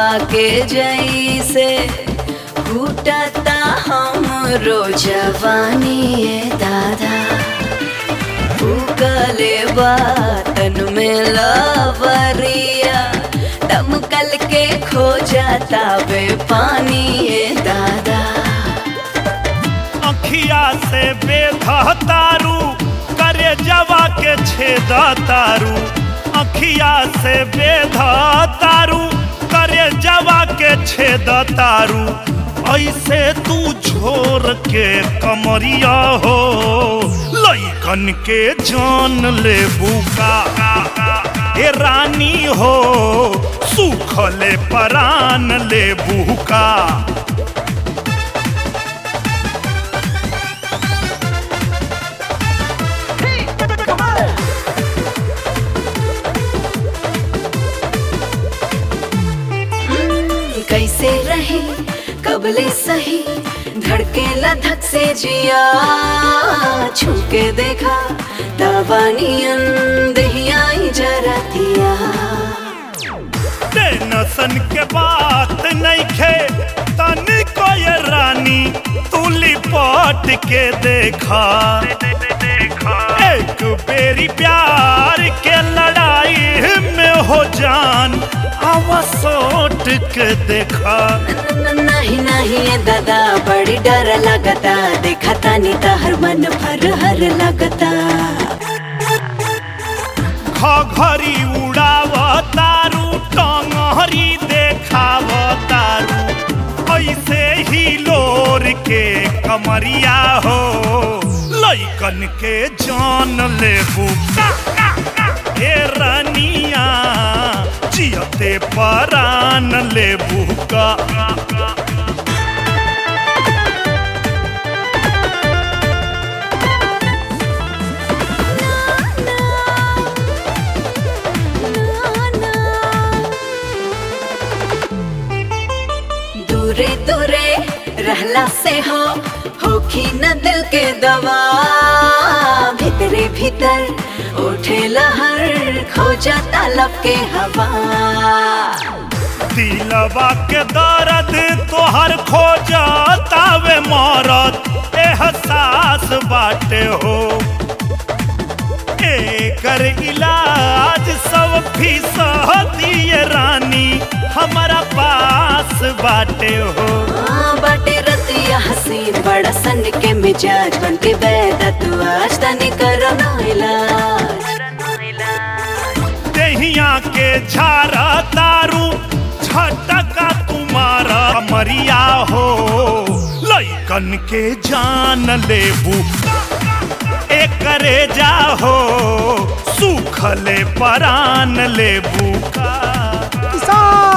के जैसे फूटता हमरो जवानी ए दादा फूकले बातन में लवरिया दमकल के खो जाता बे पानी ए दादा अखिया से बेधा तारू करे जवा के छेद तारू अखिया से बेधा तारू करे जवा के छेद तारू ऐसे तू झोर के कमरिया हो लइकन के जान ले बुका ए रानी हो सुखले परान ले बुका कैसे रही कबले सही धड़के लधक से जिया छूके देखा दबानियन दहिया जरा दिया टेंशन के बात नहीं खे तनी को ये रानी तू लिपट के देखा एक बेरी प्यार के लड़ाई में हो जान आवा सोट के देखा न- नहीं नहीं ये दादा बड़ी डर लगता देखा तानी हर मन भर हर लगता घरी उड़ाव तारू टंगरी देखाव तारू ऐसे ही लोर के कमरिया हो लइकन के जान लेबू ए रनिया जियते परान लेबू का दूरे दूरे रहला से हो होखी न दिल के दवा भीतरे भीतर उठे लहर खो जाता लब के हवा दिलवा के दर्द तोहर खो जातावे मरत एहसास बाटे हो एकर इलाज सब फीसद दिए रानी हमारा पास बाटे हो हाँ, बाटे रतिया हसीन बड़ा सन के मिजाज बन के बैठा तू आज तनी करो ना इलाज दहिया के झारा तारू झटका तुम्हारा मरिया हो लइकन के जान लेबू एकरे जाहो सुखले परान लेबू का किसान